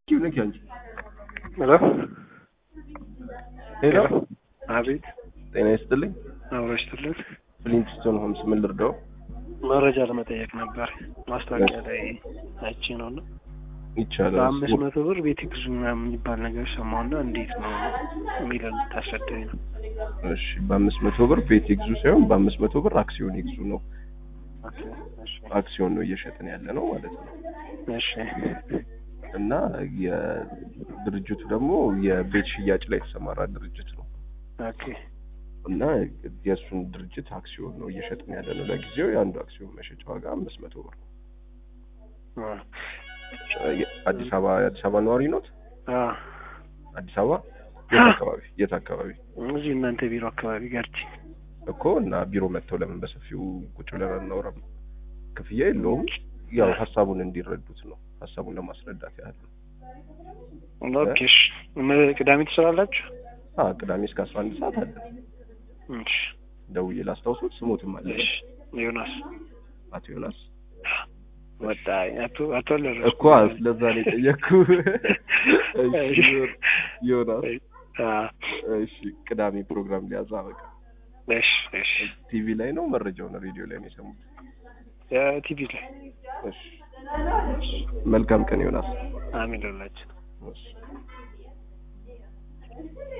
ልክ አንቺ ሄሎ ሄሎ አቤት ጤና ይስጥልኝ አብረሽትልን ፍሊንትስቶን ሆምስ ምን ልርዳው መረጃ ለመጠየቅ ነበር ማስታወቂያ ላይ አይቼ ነው እና ይቻላል በአምስት መቶ ብር ቤት ግዙ ምናምን የሚባል ነገር ሰማሁና እንዴት ነው የሚለን ታስረዳኝ ነው እሺ በአምስት መቶ ብር ቤት ይግዙ ሳይሆን በአምስት መቶ ብር አክሲዮን ይግዙ ነው ኦኬ፣ እሺ፣ አክሲዮን ነው እየሸጥን ያለ ነው ማለት ነው እሺ እና የድርጅቱ ደግሞ የቤት ሽያጭ ላይ የተሰማራ ድርጅት ነው ኦኬ እና የእሱን ድርጅት አክሲዮን ነው እየሸጥን ያለ ነው ለጊዜው የአንዱ አክሲዮን መሸጫ ዋጋ አምስት መቶ ብር ነው አ አዲስ አበባ የአዲስ አበባ ነዋሪ ኖት አ አዲስ አበባ የት አካባቢ የት አካባቢ እዚህ እናንተ ቢሮ አካባቢ ገርጂ እኮ እና ቢሮ መጥተው ለምን በሰፊው ቁጭ ብለን አናወራም? ክፍያ የለውም። ያው ሀሳቡን እንዲረዱት ነው። ሀሳቡን ለማስረዳት ያህል ነው። ኦኬ እሺ እነ ቅዳሜ ትሰራላችሁ አ ቅዳሜ እስከ አስራ አንድ ሰዓት አለ። እሺ ደውዬ ላስታውሱት። ስሞትም አለ እሺ ዮናስ አቶ ዮናስ ወጣ አቶ አቶ ለረ እኮ ስለዛ ነው የጠየቅኩ። እሺ ዮናስ አ እሺ ቅዳሜ ፕሮግራም ሊያዛ በቃ እሺ እሺ ቲቪ ላይ ነው መረጃውን ሬዲዮ ላይ ነው የሰሙት። ቲቪ ላይ እሺ መልካም ቀን ዮናስ። አሜን ላችሁ እሺ